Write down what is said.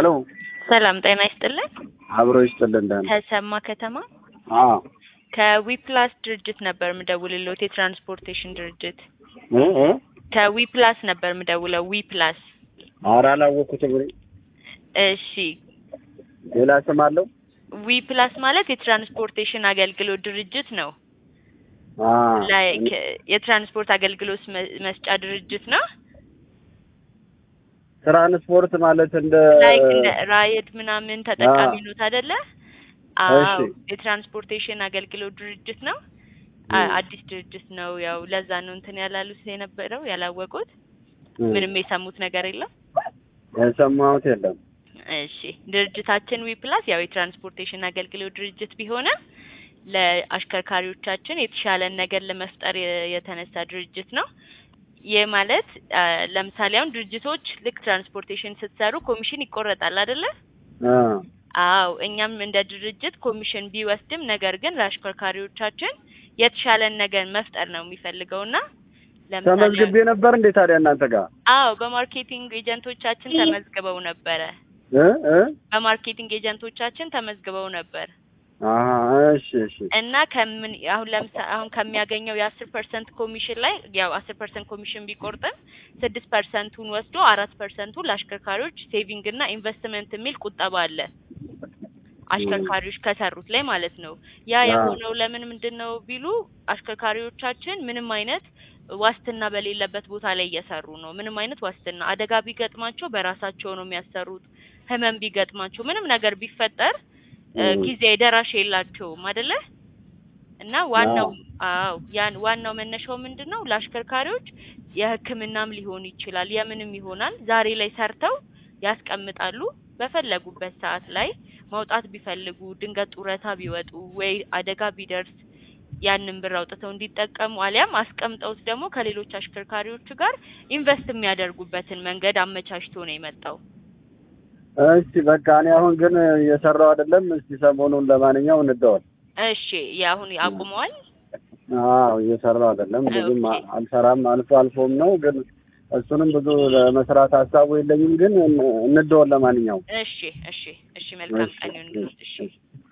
ሄሎ ሰላም ጤና ይስጥልን። አብሮ ይስጥልን። ደህና ተሰማ ከተማ አዎ ከዊፕላስ ድርጅት ነበር የምደውልልዎት፣ የትራንስፖርቴሽን ድርጅት እ እ ከዊፕላስ ነበር የምደውለው። ዊፕላስ ኧረ አላወኩትም። እኔ እሺ። ሌላ ስም አለው? ዊፕላስ ማለት የትራንስፖርቴሽን አገልግሎት ድርጅት ነው። አ ላይክ የትራንስፖርት አገልግሎት መ- መስጫ ድርጅት ነው። ትራንስፖርት ማለት እንደ ላይክ እንደ ራይድ ምናምን ተጠቃሚ ኖት አይደለ? አዎ እሺ። የትራንስፖርቴሽን አገልግሎት ድርጅት ነው። አ- እ። አዲስ ድርጅት ነው። ያው ለዛ ነው እንትን ያላሉት የነበረው ያላወቁት። እ፣ ምንም የሰሙት ነገር የለም። የሰማሁት የለም። እሺ ድርጅታችን ዊፕላስ ያው የትራንስፖርቴሽን አገልግሎት ድርጅት ቢሆንም ለአሽከርካሪዎቻችን የተሻለን ነገር ለመፍጠር የ- የተነሳ ድርጅት ነው። ይህ ማለት አ፣ ለምሳሌ አሁን ድርጅቶች ልክ ትራንስፖርቴሽን ስትሰሩ ኮሚሽን ይቆረጣል አይደለ? አ አዎ እኛም እንደ ድርጅት ኮሚሽን ቢወስድም ነገር ግን ለአሽከርካሪዎቻችን የተሻለን ነገር መፍጠር ነው የሚፈልገውና ለምሳሌ ተመዝግቤ ነበር እንዴ ታዲያ እናንተ ጋር? አዎ በማርኬቲንግ ኤጀንቶቻችን ተመዝግበው ነበረ። እ እ በማርኬቲንግ ኤጀንቶቻችን ተመዝግበው ነበር አሀ እሺ እሺ እና ከምን አሁን ለምሳሌ አሁን ከሚያገኘው የአስር ፐርሰንት ኮሚሽን ላይ ያው አስር ፐርሰንት ኮሚሽን ቢቆርጥም ስድስት ፐርሰንቱን ወስዶ አራት ፐርሰንቱ ለአሽከርካሪዎች ሴቪንግ እና ኢንቨስትመንት የሚል ቁጠባ አለ አሽከርካሪዎች ከሰሩት ላይ ማለት ነው። ያ አዎ። የሆነው ለምን ምንድን ነው ቢሉ አሽከርካሪዎቻችን ምንም አይነት ዋስትና በሌለበት ቦታ ላይ እየሰሩ ነው። ምንም አይነት ዋስትና አደጋ ቢገጥማቸው በራሳቸው ነው የሚያሰሩት። ህመም ቢገጥማቸው ምንም ነገር ቢፈጠር እ፣ እ። ጊዜ ደራሽ የላቸውም አይደለ? እና ዋናው አዎ ያን ዋናው መነሻው ምንድን ነው? ለአሽከርካሪዎች የሕክምናም ሊሆን ይችላል የምንም ይሆናል። ዛሬ ላይ ሰርተው ያስቀምጣሉ። በፈለጉበት ሰዓት ላይ ማውጣት ቢፈልጉ ድንገት ጡረታ ቢወጡ ወይ አደጋ ቢደርስ ያንን ብር አውጥተው እንዲጠቀሙ አሊያም አስቀምጠውት ደግሞ ከሌሎች አሽከርካሪዎች ጋር ኢንቨስት የሚያደርጉበትን መንገድ አመቻችቶ ነው የመጣው። እሺ በቃ እኔ አሁን ግን እየሰራው አይደለም። እስቲ ሰሞኑን ለማንኛውም እንደዋል። እሺ የአሁን አቁመዋል። አዎ እየሰራው አይደለም። ብዙም ኦኬ። አልሰራም። አልፎ አልፎም ነው ግን እሱንም ብዙ ለመስራት ሀሳቡ የለኝም። ግን እንደዋል ለማንኛውም እሺ እሺ እሺ መልካም ቀን ይሁንልዎት። እሺ እሺ